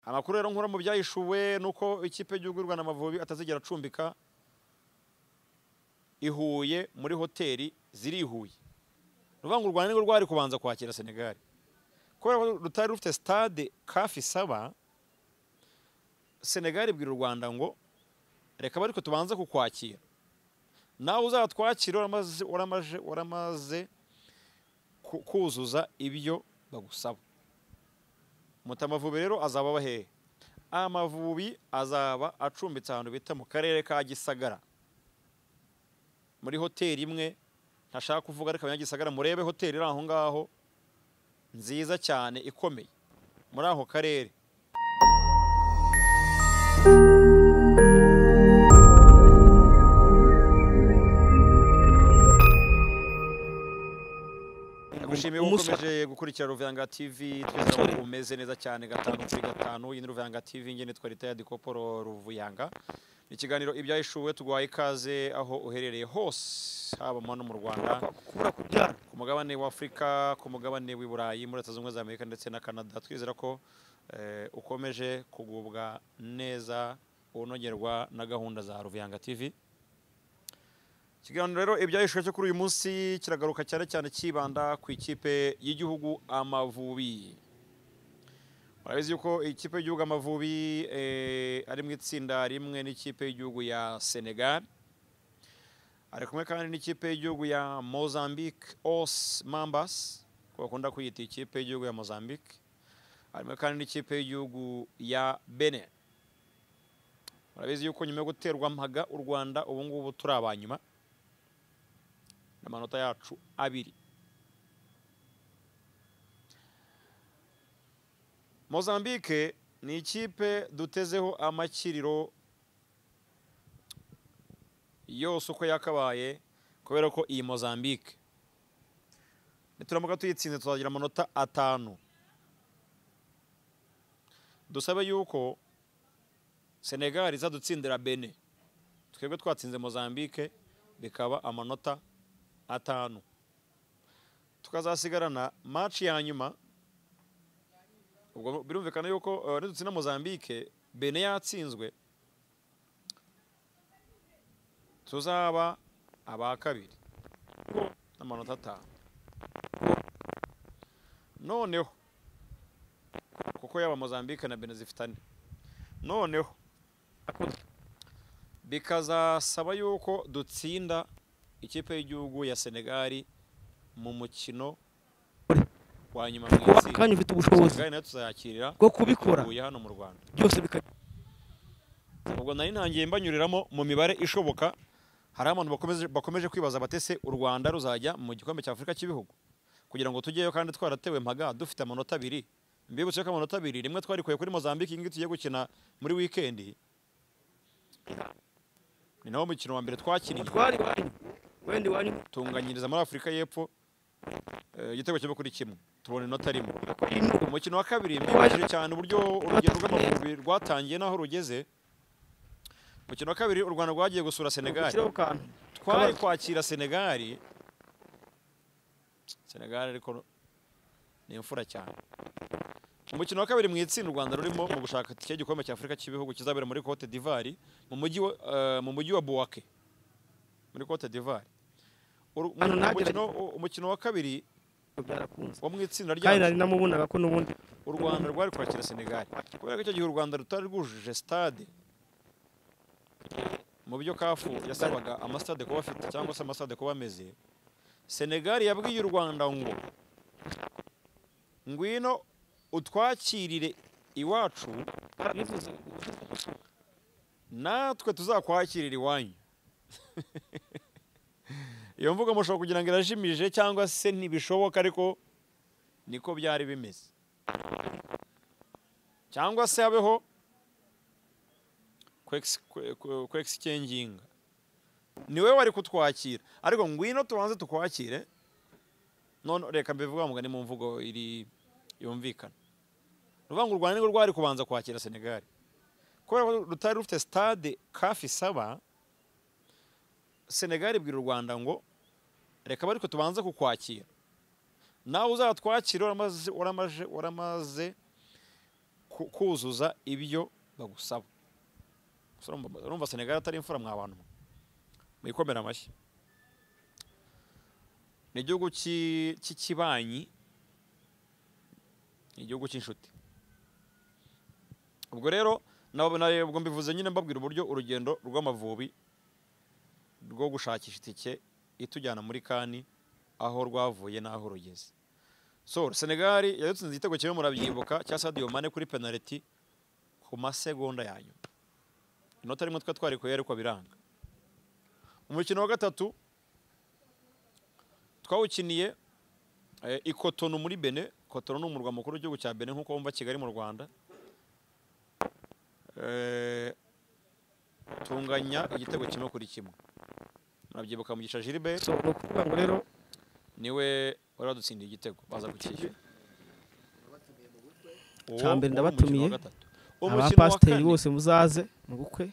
amakuru rero nkura mu byahishuwe ni uko ikipe y'igihugu y'u Rwanda Amavubi atazigera acumbika i Huye muri hoteli ziri i Huye ni ukuvuga ngo u Rwanda nirwo rwari kubanza kwakira Senegali kubera ko rutari rufite stade kafi isaba Senegali ibwira u Rwanda ngo reka ariko tubanze kukwakira nawe uzatwakira waramaze waramaje waramaze ku- kuzuza ibyo bagusaba mutamavubi rero azaba aba hehe amavubi azaba acumbitse ahantu bita mu karere ka gisagara muri hoteli imwe ntashaka kuvuga ariko abanyagisagara murebe hoteli iri aho ngaho nziza cyane ikomeye muri ako karere Nagushimiye ko Umusa. ukomeje gukurikira Ruvanga TV twizera ko umeze neza cyane gatanu kuri gatanu iyi ni Ruvanga TV ngene twari taya dikoporo Ruvuyanga ikiganiro ibyahishuwe tuguhaye ikaze aho uherereye hose haba mu hano mu Rwanda kubura kubyara ku mugabane wa Afurika ku mugabane w'i Burayi muri Leta Zunze Ubumwe za Amerika ndetse na Canada twizera ko eh, ukomeje kugubwa neza unogerwa na gahunda za Ruvuyanga TV ikiganiro rero ibyahishwe cyo kuri uyu munsi kiragaruka cyane cyane kibanda ku ikipe y'igihugu Amavubi murabizi yuko ikipe y'igihugu Amavubi eh, ari mu itsinda rimwe n'ikipe y'igihugu ya Senegal ari kumwe kandi n'ikipe y'igihugu ya Mozambique Os Mambas ko bakunda kwiyita ikipe y'igihugu ya Mozambique ari kumwe kandi n'ikipe y'igihugu ya Benin murabizi yuko nyuma yo guterwa mpaga u Rwanda ubu ngubu turi abanyuma n'amanota yacu abiri Mozambique ni ikipe dutezeho amakiriro yose uko yakabaye kubera ko iyi Mozambique nituramuka tuyitsinze tuzagira amanota atanu dusabe yuko Senegal izadutsindira Benin twebwe twatsinze Mozambique bikaba amanota atanu tukazasigarana match ya nyuma ubwo birumvikana yuko eh, nidutsinda Mozambique Benin yatsinzwe tuzaba aba kabiri n'amanota atanu noneho kuko yaba Mozambique na Benin zifite ane noneho bikazasaba yuko dutsinda ikipe y'igihugu ya Senegali mu mukino wa nyuma mu kuba itsinda kandi ufite ubushobozi Senegali nayo tuzayakirira bwo kubikora Huye hano mu Rwanda byose bikajya ubwo nari ntangiye mbanyuriramo mu mibare ishoboka hari abantu bakomeje, bakomeje kwibaza batese u Rwanda ruzajya mu gikombe cya Afurika cy'ibihugu kugira ngo tujyeyo kandi twaratewe mpaga dufite amanota abiri mbibutse ko amanota abiri rimwe twarikuye kuri Mozambique ingi tugiye gukina muri wikendi ni nawo mukino wa mbere twakiniye umutware iwanyu wenda iwanyu tunganyiriza muri Afurika y'Epfo eh, igitego kimwe kuri kimwe tubona inota rimwe umukino wa kabiri mbibajije cyane uburyo urugendo rw'amavubi rwatangiye n'aho rugeze umukino wa kabiri u Rwanda rwagiye gusura Senegal ushyireho akantu twari Kabazo. kwakira Senegal Senegal ariko ni imfura cyane umukino wa kabiri mu itsinda u Rwanda rurimo mu gushaka itike y'igikombe cya Afurika cy'ibihugu kizabera muri Cote d'Ivoire mu mujyi wa- eh, mu mujyi wa Bouake muri Cote d'Ivoire Uru- Hano nagerageje. umukino- umukino wa kabiri byarakunze wo mu itsinda kandi ryacu nari namubonaga ko n'ubundi u Rwanda rwari kwakira Senegal kubera ko icyo gihe u Rwanda rutari rwujuje stade mu byo kafu yasabaga amasitade kuba afite cyangwa se amasitade kuba ameze Senegal yabwiye u Rwanda ngo ngwino utwakirire iwacu barabivuze natwe tuzakwakirira iwanyu iyo mvugo mushobora kugira ngo irajimije cyangwa se ntibishoboka ariko niko byari bimeze cyangwa se habeho kwexchanginga ni wowe wari kutwakira ariko ngwino tubanze tukwakire none reka mbivuga ngo ni mu mvugo iri yumvikana ni ukuvuga ngo u Rwanda nirwo rwari kubanza kwakira Senegal kubera ko rutari rufite stade kafi isaba Senegal ibwira u Rwanda ngo reka ariko tubanze kukwakira nawe uzatwakira waramaze waramaje waramaze ku- ku- kuzuza ibyo bagusaba gusa urumva- urumva senegali atari imfura mwa bantu mwe mwikomera amashyi ni igihugu ki- cy'ikibanyi ni igihugu cy'inshuti ubwo rero nabo- na- ubwo mbivuze nyine mbabwira uburyo urugendo rw'amavubi rwo gushakisha itike itujyana muri kani aho rwavuye n'aho rugeze so senegal yadutsinze igitego kimwe murabyibuka cya sadio mane kuri penaliti ku masegonda ya nyuma inota rimwe twari twarikuye ariko biranga umukino wa gatatu twawukiniye eh, i Cotonou muri bene Cotonou ni umurwa mukuru w'igihugu cya bene nk'uko wumva kigali mu rwanda Eh, tunganya igitego kimwe kuri kimwe murabyibuka mugisha gilbert so ni ukuvuga ngo rero niwe wari wadutsindiye igitego baza kukishyura Uwo Ca wari umukino wa mbere ndabatumiye. gatatu. Umukino wa abapasiteri kane bose muzaze mu bukwe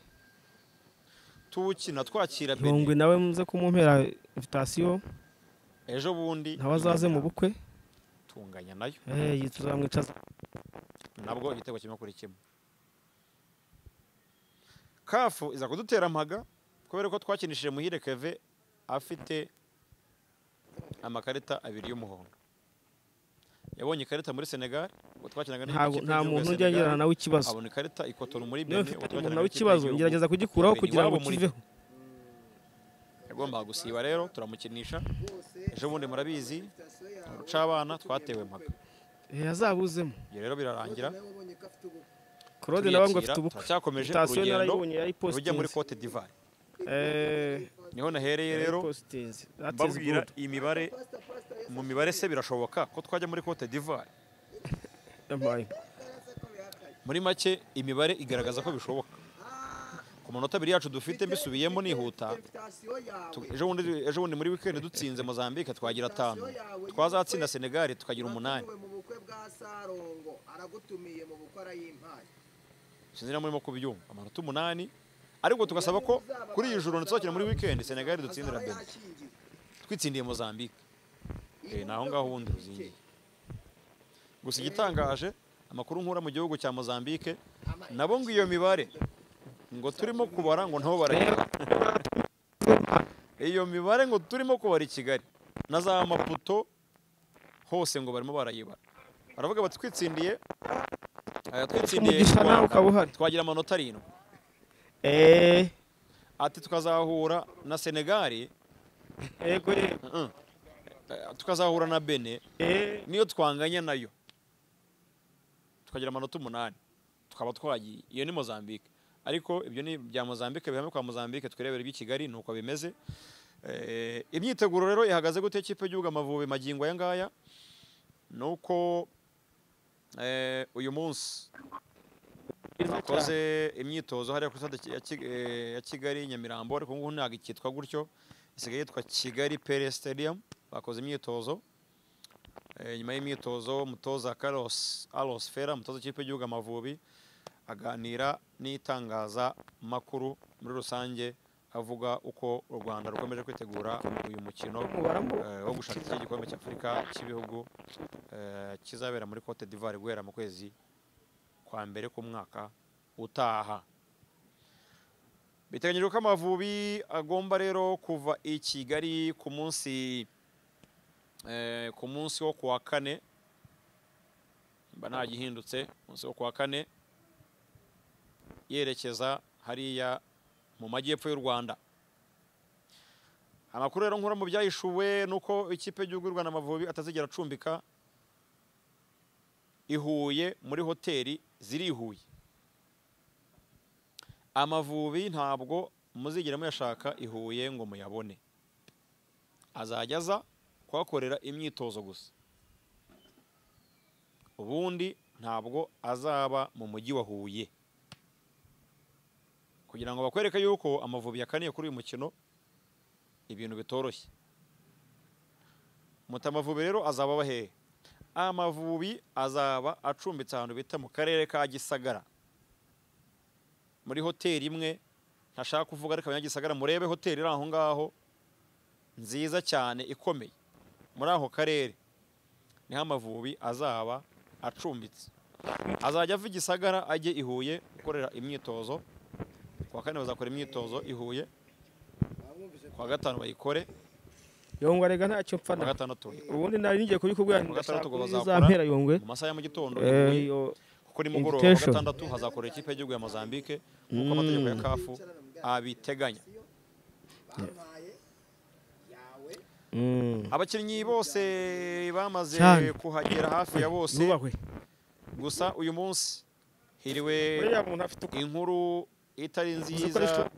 tuwukina twakira irongwe bene nawe muze kumumpera invitasiyo ejo bundi nawe azaze mu bukwe tunganya nayo Eh, iyi tuzamwicaza nabwo igitego kimwe kuri kimwe kafu iza kudutera amaga kubera ko twakinishije muhire keve afite amakarita abiri y'umuhondo yabonye ikarita muri senegal ubwo twakinaga n'ikipe ntago y'igihugu nta ya muntu ujya Senegal, agirana nawe ikibazo abona ikarita ikotora muri niba bene mfite ubwo twakinaga umuntu nawe n'ikipe ikibazo y'igihugu. ngerageza kugikuraho Imbere kugira ngo iwabo muri kiveho yagombaga gusiba rero turamukinisha ejo bundi murabizi urucabana twatewe maga Eh, azabuzemo ibyo rero birarangira claude nawe ngo turiyakira afite ubukwe turacyakomeje sitasiyo urugendo narayibonye rujya muri yayipositinze cote d'ivoire niho nahereye rero yayipositinze that's mbabwira good imibare mu mibare se birashoboka ko twajya muri cote d'ivoire Yampaye. muri make imibare igaragaza ko bishoboka ku manota abiri yacu dufite mbisubiyemo nihuta tu- ejo bundi ejo bundi muri weekend dutsinze mozambique twagira atanu twazatsinda senegal tukagira umunani mu bukwe bwa sarongo aragutumiye mu bukwe arayimpaye sinzi na murimo kubyumva amanota umunani ariko tugasaba ko kuri iyi joro ntituzakina muri weekend senegal dutsindira Azaba bene yashingiye. twitsindiye mozambique Iyi Eh, ni aho ngaho bukwe bwa ubundi ruzingiye Mozambique, gusa igitangaje amakuru nkura mu gihugu cya mozambique nabo ngo iyo mibare ngo turimo kubara ngo nabo barayiba iyo mibare ngo turimo kubara i kigali na za maputo hose ngo barimo barayibara baravuga bati twitsindiye aya twitsindiye Umugisha u nawe Rwanda, ukaba uhari. twagira amanota arindwi Eh, ati tukazahura na senegali yego yego uh-uh. Eh, tukazahura na bene Eh, niyo twanganya nayo tukagira amanota umunani tukaba twagiye iyo ni mozambique ariko ibyo ni ibya mozambique bihame kwa mozambique twirebera iby'i kigali ni uko bimeze Eh, imyiteguro rero ihagaze gute ikipe y'igihugu amavubi magingo aya ngaya ni uko eh, uyu munsi bakoze imyitozo hariya ku stade ya Ki- eh, ya kigali nyamirambo ariko ngubu ntabwo ikitwa gutyo isigaye yitwa kigali pere stadium bakoze imyitozo Eh, nyuma y'imyitozo umutoza Carlos Alos Fera umutoza w'ikipe y'igihugu Amavubi aganira n'itangazamakuru muri rusange avuga uko u Rwanda rukomeje kwitegura uyu mukino umubare mbo- eh, wo gushaka iki gikombe cy'Afurika cy'ibihugu eh, kizabera muri Cote d'Ivoire guhera mu kwezi kwa mbere k'umwaka utaha biteganyijwe ko Amavubi agomba rero kuva i Kigali ku munsi eh, ku munsi wo kuwa kane mba ntagihindutse munsi wo kuwa kane yerekeza hariya mu majyepfo y'u rwanda amakuru rero nkura mu byahishuwe ni uko ikipe y'igihugu y'u rwanda amavubi atazigera acumbika i huye muri hoteli ziri i huye amavubi ntabwo muzigera muyashaka i huye ngo muyabone azajya aza kuhakorera imyitozo gusa ubundi ntabwo azaba mu mujyi wa huye kugira ngo bakwereke yuko amavubi yakaniye kuri uyu mukino ibintu bitoroshye muta amavubi rero azaba aba hehe amavubi azaba acumbitse ahantu bita mu karere ka gisagara muri hoteli imwe ntashaka kuvuga ariko abanyagisagara murebe hoteli iri aho ngaho nziza cyane ikomeye muri ako karere niho amavubi azaba acumbitse azajya ava i gisagara ajye i huye gukorera imyitozo ku wa kane bazakora imyitozo i huye ku wa gatanu bayikore yongwa rega ntacyo ku wa mfana gatandatu bayikore. ubundi nari ngiye kubikubwira Ku wa gatandatu ngo zampera bazakora yongwe mu masaha ya mu gitondo i Eh, Huye. yo- kuko nimugoroba ku wa Invitation. gatandatu hazakorera ikipe y'igihugu ya mozambique nk'uko amategeko ya kafu abiteganya bampaye yawe mm. abakinnyi bose bamaze Cyane. kuhagera hafi ya bose nubahwe gusa uyu munsi hiriwe uriya muntu afite uko inkuru itari nziza Zikoresha-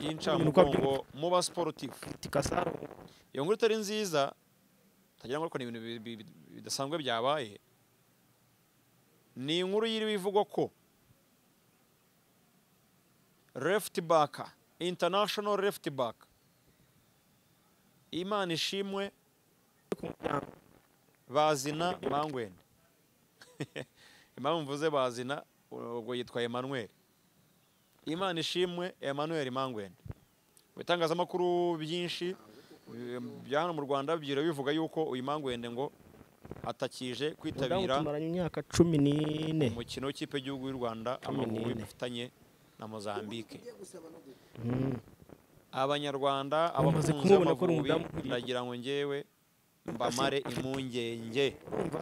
y'incamugongo mu basiporutifu tikasa iyo nkuru itari nziza utagira ngo ariko ni ibintu bi- bi- bi- bidasanzwe byabaye ni inkuru yiriwe ivugwa ko left back international left back imana ishimwe ku muryango bazina bangwene impamvu mvuze bazina ubwo yitwa Emmanuel imana ishimwe Emmanuel mangwene mu bitangazamakuru byinshi eh, bya hano mu rwanda byira bivuga yuko uyu mangwende ngo atakije muryango kwitabira tumaranye imyaka cumi n'ine umukino w'ikipe y'igihugu y'u rwanda Cumi amavubi n'ine. bafitanye na mozambique ugiye gusaba no gukora Mm. abanyarwanda abakunzi Bamaze kumubona akora b'amavubi umudamu kuriya. ndagira ngo njyewe mbamare impungenge urumva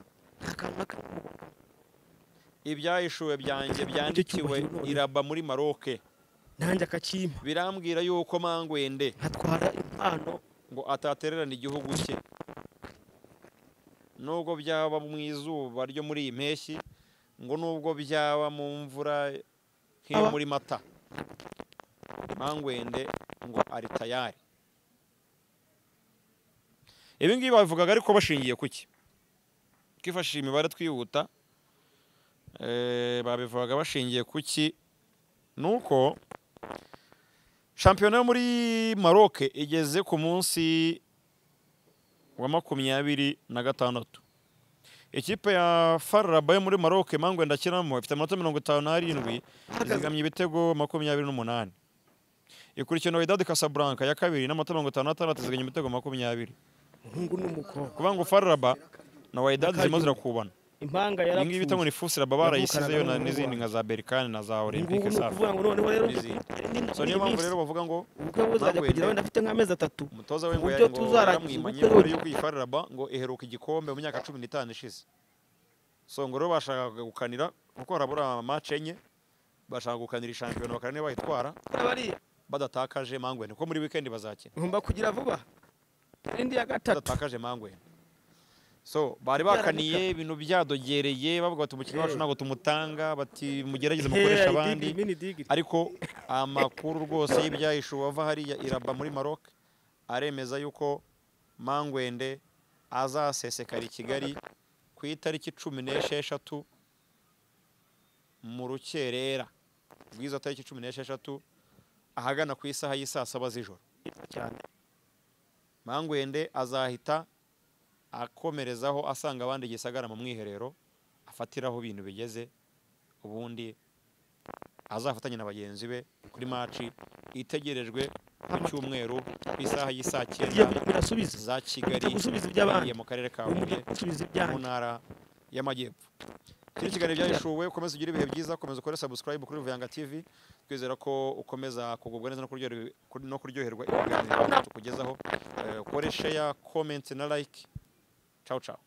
akantu ka ibyahishuwe byanjye byandikiwe cyubahiro iraba muri maroke nanjye akakimpa birambwira yuko mangwende nkatwara impano ngo atatererana igihugu cye nubwo byaba mu izuba ryo muri iyi mpeshyi ngo nubwo byaba mu mvura nk'iyo muri mata mangwende ngo ari tayari ibi ngibi babivugaga ariko bashingiye ku ki twifashishije imibare twihuta eh, babivugaga bashingiye ku ki ni uko shampiyona yo muri Maroc igeze ku munsi wa makumyabiri na gatandatu ikipe ya fararaba yo muri Maroc mangwe ndakinamo ifite amanota mirongo itanu n'arindwi izigamye ibitego makumyabiri n'umunani ikurikiwe na Wydad Casablanca ya kabiri n'amanota mirongo itanu n'atandatu izigamye ibitego makumyabiri umuhungu n'umukobwa kuvuga ngo fararaba na Wydad zirimo Nakajya. zirakubana impanga iyi ngiyi bita ngo yarapfuye ni fusiraba barayisizeyo na- Yavukanaga n'izindi nka za berikani na za olympique ni safi ukuvuga ngo noneho rero n'izindi so niyo mpamvu rero bavuga ngo ubukwe buzajya Mpamvu kugira yende- wenda afite nk'amezi atatu umutoza we ngo Uburyo yari ngo tuzarangiza yaramwimanye ubukwe mbere we- y'uko iyi fararaba ngo iheruka igikombe mu myaka cumi n'itanu ishize so ngo rero bashakaga gukanira kuko harabura mace enye bashaka gukanira ishampiyona bakareba niba bayitwara kora bariya badatakaje mangwene kuko muri wikendi bazakina ngomba kugira vuba indi ya gatatu badatakaje mangwene so bari Byaramuka. bakaniye ibintu byadogereye bavuga bati umukinnyi wacu Eh. ntabwo tumutanga bati mugerageze Hey, mukoresha digiri, abandi mini digiri. ariko amakuru rwose y'ibyahishuwe ava hariya iraba muri maroc aremeza yuko mangwende azasesekara i kigali ku itariki cumi n'esheshatu mu rukerera rw'izo tariki cumi n'esheshatu ahagana ku isaha y'isaa saba z'ijoro cyane mangwende azahita akomerezaho asanga abandi gisagara mu mwiherero afatiraho ibintu bigeze ubundi azafatanye na bagenzi be kuri maci itegerejwe ku cyumweru ku isaha y'isaa ngiye cyenda birasubiza za kigali Ujya gusubiza iby'abandi. igiye mu karere ka umujyi huye gusubiza mu ibyanjye ntara y'amajyepfo iki ni ikiganiro byahishuwe ukomeze ugire ibihe byiza ukomeza ukore subscribe kuri ruvuyanga tv twizera ko ukomeza kugubwa neza no kuryoherwa- kuri- no kuryoherwa ibiganiro tukugezaho Eh, ukore share comment na like ciao ciao